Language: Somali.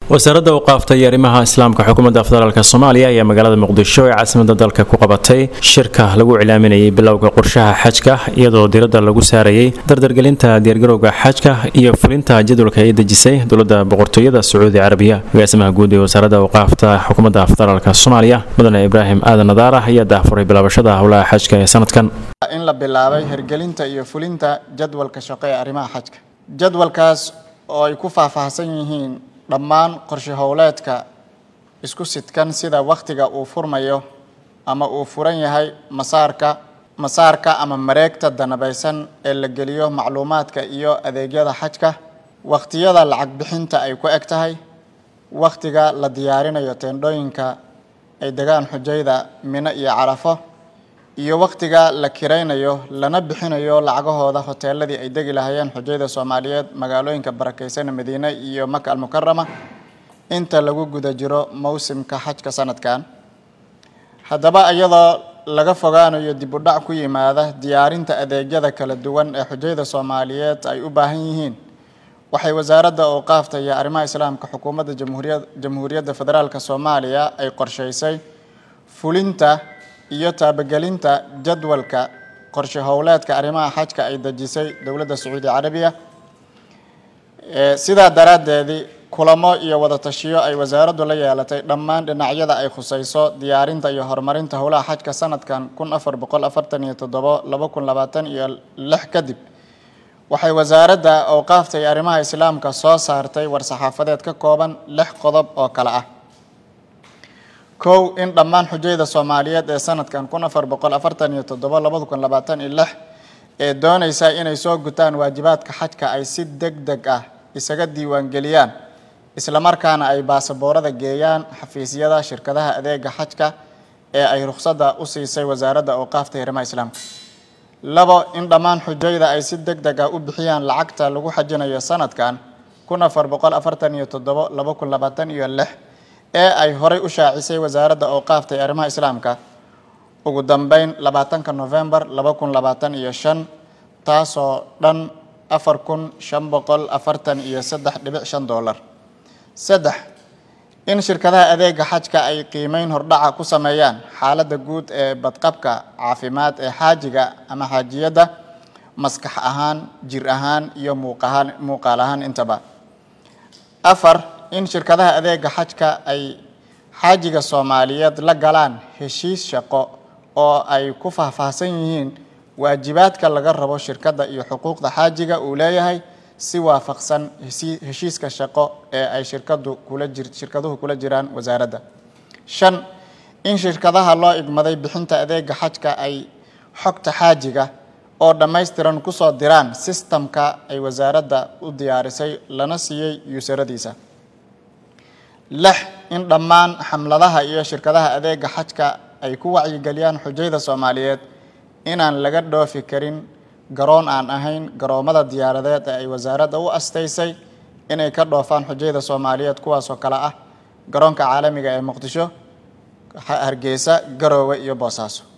wasaaradda u qaaftay arrimaha islaamka xukuumadda federaalk soomaaliya ayaa magaalada muqdisho ee caasimada dalka ku qabatay shirka lagu cilaaminayay bilowga qorshaha xajka iyadoo diradda lagu saarayay dardargelinta diyaargarowga xajka iyo fulinta jadwalka ay dejisay dowladda boqortooyada sacuudi carabiya agaasimaha guud ee wasaaradda u qaafta xukuumadda federaalk soomaaliya mudane ibraahim aadan nadaara ayaa daahfuray bilaabashada howlaha xajka ee sanadkan in la bilaabay hirgelinta iyo fulinta jadwalka shaqo ee arrimaha xajka jadwalkaas oo ay ku faahfaahsan yihiin dhammaan qorshe howleedka isku sidkan sida wakhtiga uu furmayo ama uu furan yahay masaarka masaarka ama mareegta danabaysan ee la geliyo macluumaadka iyo adeegyada xajka wakhtiyada lacag bixinta ay ku eg tahay wakhtiga la diyaarinayo teendhooyinka ay degaan xujayda mino iyo carafo iyo wakhtiga la kiraynayo lana bixinayo lacagahooda hoteeladii ay degi lahaayeen xujayda soomaaliyeed magaalooyinka barakeysan madiine iyo maka almukarama inta lagu guda jiro mowsimka xajka sanadkan haddaba iyadoo laga fogaanayo dib u dhac ku yimaada diyaarinta adeegyada kala duwan ee xujayda soomaaliyeed ay u baahan yihiin waxay wasaaradda awqaafta iyo arrimaha islaamka xukuumadda jamhuuriyad jamhuuriyadda federaalk soomaaliya ay qorsheysay fulinta iyo taabagelinta jadwalka qorshe howleedka arrimaha xajka ay dejisay dowladda sacuudi carabiya sidaa daraaddeedii kulamo iyo wada tashiyo ay wasaaraddu la yeelatay dhammaan dhinacyada ay khuseyso diyaarinta iyo horumarinta howlaha xajka sanadkan kun afar boqol afartan iyo toddobo laba kun labaatan iyo lix kadib waxay wasaaradda awqaafta iyo arrimaha islaamka soo saartay war-saxaafadeed ka kooban lix qodob oo kale ah kow in dhammaan xujayda soomaaliyeed ee sanadkan kun afar boqol afartan iyo toddobo labada kun labaatan iyo lix ee dooneysa inay soo gutaan waajibaadka xajka ay si deg deg ah isaga diiwaangeliyaan islamarkaana ay baasaboorada geeyaan xafiisyada shirkadaha adeega xajka ee ay rukhsadda u siisay wasaaradda awqaafta iyo arrimaha islaamka labo in dhammaan xujayda ay si deg deg ah u bixiyaan lacagta lagu xajinayo sanadkan kun afar boqol afartan iyo toddobo laba kun labaatan iyo lix ee ay horay u shaacisay wasaaradda awqaafta ee arrimaha islaamka ugu dambeyn labaatanka novembar laba kun labaatan iyo shan taasoo dhan afar kun shan boqol afartan iyo saddex dhibic shan dollar saddex in shirkadaha adeega xajka ay qiimeyn hordhaca ku sameeyaan xaaladda guud ee badqabka caafimaad ee xaajiga ama xaajiyadda maskax ahaan jir ahaan iyo muuqahaan muuqaal ahaan intaba afar in shirkadaha adeega xajka ay xaajiga soomaaliyeed la galaan heshiis shaqo oo ay ku faahfaahsan yihiin waajibaadka laga rabo shirkadda iyo xuquuqda xaajiga uu leeyahay si waafaqsan heshiiska shaqo ee ay shirkadu kula jir shirkaduhu kula jiraan wasaaradda shan in shirkadaha loo igmaday bixinta adeega xajka ay xogta xaajiga oo dhammaystiran kusoo diraan sistamka ay wasaaradda u diyaarisay lana siiyey yuusaradiisa lix in dhammaan xamladaha iyo shirkadaha adeega xajka ay ku wacyigeliyaan xujayda soomaaliyeed inaan laga dhoofi karin garoon aan ahayn garoomada diyaaradeed ee ay wasaaradda u astaysay inay ka dhoofaan xujayda soomaaliyeed kuwaasoo kale ah garoonka caalamiga ee muqdisho hargeysa garoowe iyo boosaaso